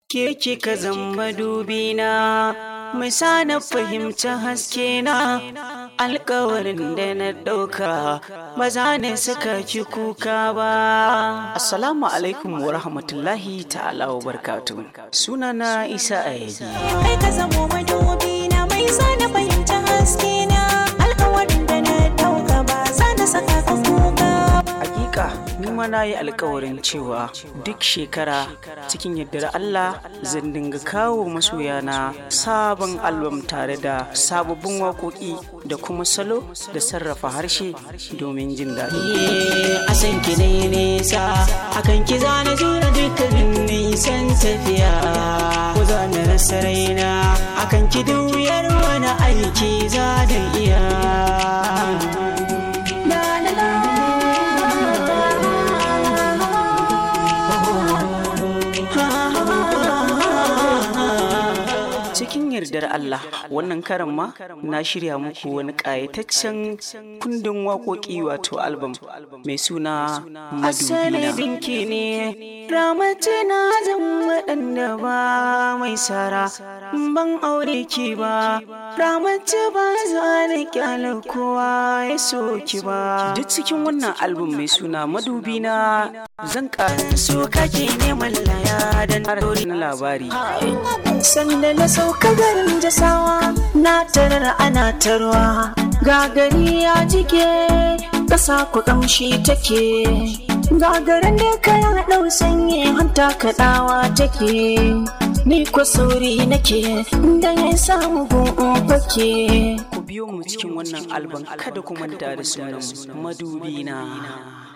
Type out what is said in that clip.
Ke kika zama dubina, mai sa na fahimci haske na alkawarin da na ɗauka ba za ne suka ki kuka ba. Assalamu alaikum wa rahmatullahi ta'ala wa barkatu. Sunana Isa Ayabi. Kai ka zamo madubi na mai sa na fahimci haske na alkawarin da na dauka ba za na saka ka kuka ba. Hakika, ni ma na yi alkawarin cewa duk shekara cikin yardar Allah zan dinga kawo masoyana sabon albam tare da sababbin waƙoƙi da kuma salo da sarrafa harshe domin jin daɗi. A san ki ne nesa, akan ki zana jura dukkanin nisan tafiya. Ko za na rasa raina, akan ki wuyar wani aiki za da iya. La la la. Cikin yardar Allah wannan karan ma na shirya muku wani ƙayataccen kundin waƙoƙi wato album mai suna Madubina. binki ne ramatu na zan waɗanda ba mai sara ban aure ki ba ramatu ba za na kyala kowa ya so ki ba. Duk cikin wannan album mai suna Madubina zan ƙara so kake neman laya don na labari. Sanda na sauka garin jasawa na tarar ana tarwa gagari ya jike ƙasa ku ƙamshi take gagarin da kayan ɗau sanyi hanta kaɗawa take ni kwa sauri nake da ya samu gun fake ku biyo mu cikin wannan alban kada ku manta da sunan madubina